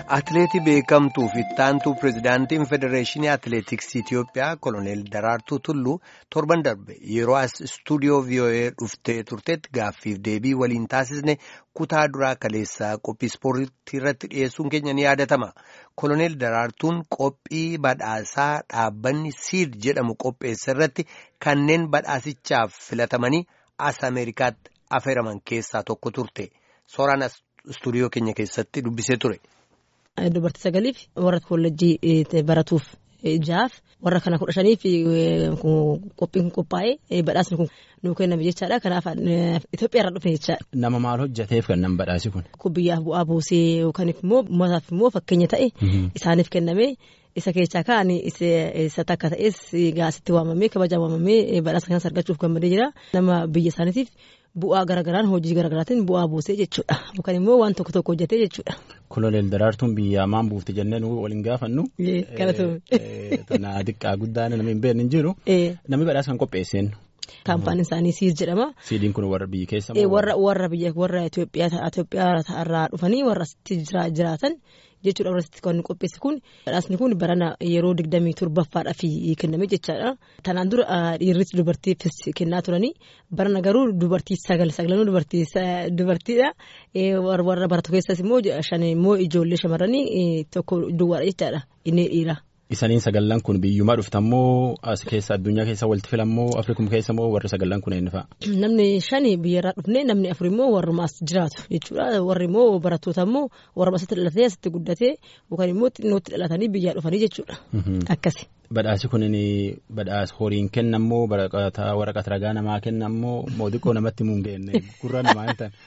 Atileetii beekamtuu fi ittaantuu pirezidaantiin Federeeshinii Atileetiksii Itiyoophiyaa Koloneel Daraartuu Tulluu torban darbe yeroo as istuudiyoo VOA dhuftee turteetti gaaffiif deebii waliin taasisne kutaa duraa kaleessaa qophii ispoortii irratti dhiyeessuun keenya ni yaadatama. Koloneel Daraartuun qophii badhaasaa dhaabbanni siid jedhamu qopheesse irratti kanneen badhaasichaaf filatamanii as Ameerikaatti affeeraman keessaa tokko turte. Sooraan as istuudiyoo keenya keessatti dubbisee ture. Dubartii sagaliif warra koolleejjii baratuuf jahaaf warra kana kudha shaniif qophiin qophaa'ee badhaasni kun nuu kenname jechaadha. Kanaaf Itoophiyaa irraa dhufe jechaadha. Nama maal hojjateef kan nama badhaasi kun? Kun biyyaaf bu'aa buusee yookaan immoo uummataaf immoo fakkeenya ta'e isaaniif kenname. Isa keessaa kaan isa takka ta'es gaasitti waamamee kabajaa waamamee badhaasa kanas argachuuf gammadee jira. Nama biyya isaaniitiif bu'aa garagaraan hojii garagaraatiin bu'aa buusee jechuudha. Yookaan immoo waan tokko tokko hojjetee jechuudha. Koloneel Daraartuun biyyaa maan buufte jennee nu waliin gaafannu. Tana xiqqaa guddaan namni hin beekne hin jiru. Namni badhaasa kan qopheesseen. Kaampaaniin isaanii siis jedhama. Siidiin kun warra biyya keessa Warra warra biyya warra Itoophiyaa irraa dhufanii warra asitti jiraatan jechuudha warra asitti kan qopheesse kun badhaasni kun barana yeroo digdamii torbaffaadhaaf kenname jechaadha. Tanaan dura dhiirris dubartiifis kennaa turanii barana garuu dubartii sagal sagalanuu dubartiidha. Warra baratu keessas immoo shan immoo ijoollee shamarranii tokko duwwaadha jechaadha inni dhiira. Isaniin sagallan kun biyyumaa dhuftammoo as keessa addunyaa keessa walitti filammoo Afrikum keessa moo warri sagallan kun eenyu fa'a? Namni shani biyyarraa dhufne namni afur immoo warruma as jiraatu jechuudha. Warri immoo barattoota immoo warruma asitti dhalatee asitti guddatee yookaan immoo xinnootti dhalatanii biyyaa dhufanii jechuudha. Akkasi. Badhaasi kun badhaasa horiin kennamoo waraqata ragaa namaa kennamoo moo xiqqoo namatti muun geenne gurra namaa hin taane.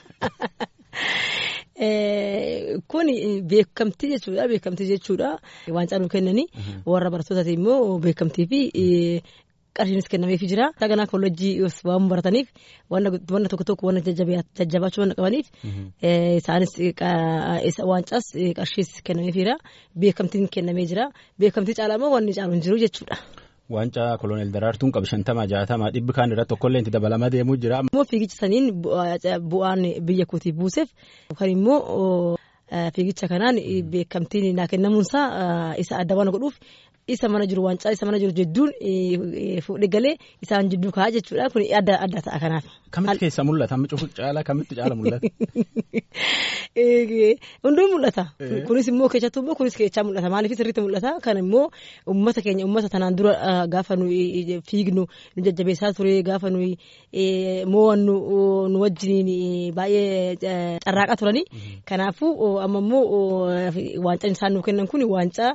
Kun beekamtii jechuudha. Beekamtii jechuudha. Waancaa nu kennanii warra barattootaati immoo beekamtii fi qarshiinis kennameefii jira. Saganaa koolleejjii waan barataniif wanna tokko tokko wanna jajjabaachuu wanna qabaniif isaanis waancaas qarshiis kennameefiira. Beekamtiin kennamee jira. Beekamtii caalaa immoo wanni caalu hin jiru jechuudha. Waancaa koloneel Daraartuun qabu shantama jaatama dhibbi kaan irratti tokkollee itti dabalamaa deemuu jira. Immoo fiigicha saniin bu'aan biyya kootiif buuseef yookaan immoo fiigicha kanaan beekamtiin naa kennamuunsaa isa adda waan godhuuf isa mana jiru waancaa isa mana jiru jidduun fuudhee galee isaan jidduu kaa'aa jechuudha kun adda adda ta'a kanaaf. Kamitti keessa mul'ata? Cufu caala kamitti caala mul'ata? Hunduu mul'ata. Kunis immoo keessattuu immoo kunis keessaa mul'ata. Maaliif sirriitti mul'ata? Kan immoo uummata keenya uummata tanaan dura gaafa nu fiignu nu jajjabeessaa ture gaafa nu mo'annu nu wajjiniin baay'ee carraaqaa turani. Kanaafuu amma immoo waancaan isaan nuuf kennan kun waancaa.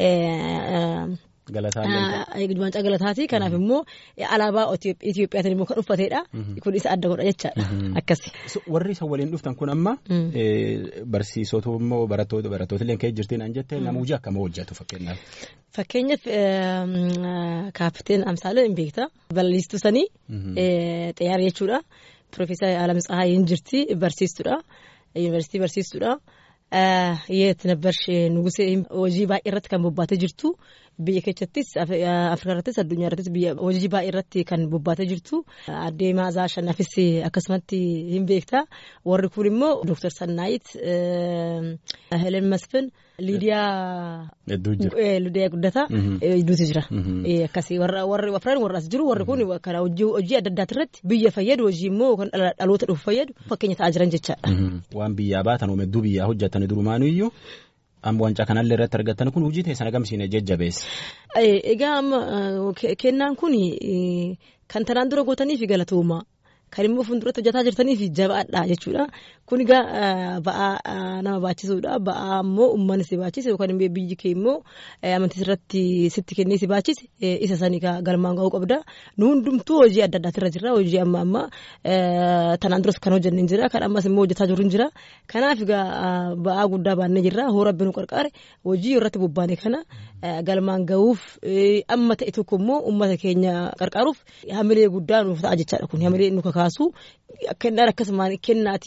Waancaa galataati. Kanaaf immoo alaabaa Itiyoophiyaatiin immoo kan uffatedha. Kun isa adda godha jechaadha. Akkasi. Warri isa waliin dhuftan kun amma barsiisota immoo barattoota barattoota illee keessa jirtiin an jette nama hojii akkamii hojjetu fakkeenyaaf. Fakkeenyaaf kaapteen Amsaalee hin beekta. Balaliistuu sanii xiyyaara jechuudha. Piroofeesar Alam Tsahaayiin jirti barsiistuudha. Yuunivarsiitii barsiistuudha. Yeet nabbarsh nugusee hojii baay'ee irratti kan bobbaatee jirtu biyya keessattis Afrikaa irrattis addunyaa irrattis biyya hojii baay'ee irratti kan bobbaatee jirtu addee Maazaa Shannafis akkasumatti hin beekta warri kun immoo Dooktar Sannaayit Helen Masfin Liidiyaa Liidiyaa Guddataa hedduutu jira akkasii warri afran warra as jiru warri kun kana hojii adda addaati irratti biyya fayyadu hojii immoo kan dhaloota dhufu fayyadu fakkeenya ta'aa jiran jechaadha. Waan biyyaa baatan hedduu biyyaa hojjetan durumaanu iyyuu amma waancaa kanallee irratti argattan kun hojii teessan agamsiine jajjabeessa. Egaa amma kennaan kun kan tanaan dura gootanii fi galatooma. Kan immoo fuulduratti hojjetaa jirtanii fi jabaadha jechuudha. Kun egaa ba'aa nama baachisuudha. Ba'aa immoo uummanni si baachise yookaan immoo biyyi kee immoo amantii irratti sitti kennee si baachise isa sanii galmaan ga'uu qabda. Nu hundumtuu hojii adda addaati irra jirra. Hojii amma amma tanaan duras kan hojjenne hin jira. Kan ammas immoo hojjetaa jiru hin jira. Kanaaf egaa ba'aa guddaa baannee jirra. Hoo rabbi nu qarqaare hojii irratti bobbaane kana galmaan ga'uuf amma ta'e tokko immoo uummata keenya qarqaaruuf hamilee guddaa nuuf ta'a jechaadha kun hamilee nu kakaasu kennaan akkasumaan kennaati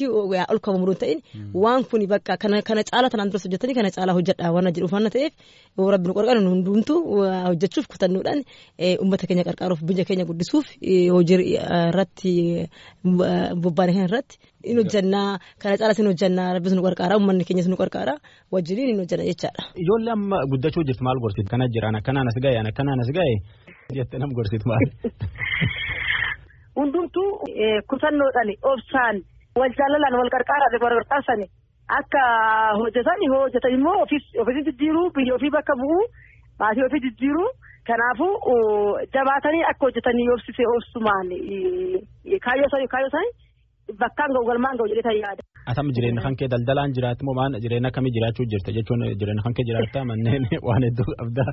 ol kabamu hin ta'in waan kun bakka kana kana caala tanaan duras hojjetanii kana caalaa hojjedhaa waan jedhuuf waan ta'eef yoo rabbi nu qarqara nu hundumtu hojjechuuf kutannuudhaan uummata keenya qarqaaruuf biyya keenya guddisuuf hojii irratti bobbaane kan irratti in hojjannaa kana caalas in hojjannaa rabbis nu qarqaara uummanni keenyas nu qarqaara wajjiniin in hojjanna jechaadha. Ijoollee amma guddachuu jirtu maal gorsitu kana jiraan akkanaan as ga'e akkanaan as ga'e jettee nam gorsitu maal. Hundumtuu kutannoodhaan obsaan wal jaalalaan wal qarqaaraan wal qarqaarsani akka hojjetan yoo hojjetan immoo ofii jijjiiruu biyya ofii bakka bu'uu maatii ofii jijjiiruu kanaafuu jabaatanii akka hojjetanii obsisee obsumaan kaayyoo sanii kaayyoo sanii bakkaan ga'u galmaan ga'u jedhee yaada. Atam jireenya kan kee daldalaan jiraatu moo maan jireenya akkamii jiraachuu jirta jechuun jireenya kan kee jiraattaa manneen waan hedduu qabdaa.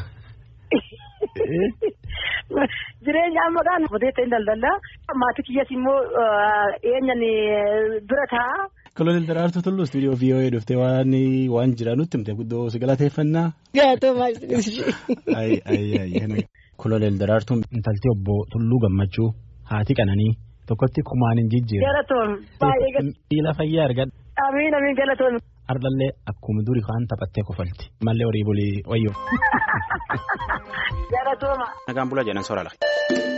Jireenya amma gaan odeessa hin daldalaa maatii kiyyas immoo eenyan bira ta'a. Kolonel Daraartuu Tulluu istuudiyoo VOA dhuftee waan waan jira nutti himte guddoo si galateeffannaa. Kolonel Daraartuun intalti obbo Tulluu Gammachuu haati qananii tokkotti kumaan hin jijjiirre. Galatoon baay'ee Miila fayyaa argadha. Amiin amiin galatoon. Ardallee akkuma durii waan taphattee kofalti. Mallee horii bulii wayyoo. Galatooma. Nagaan bula jedhan soorala.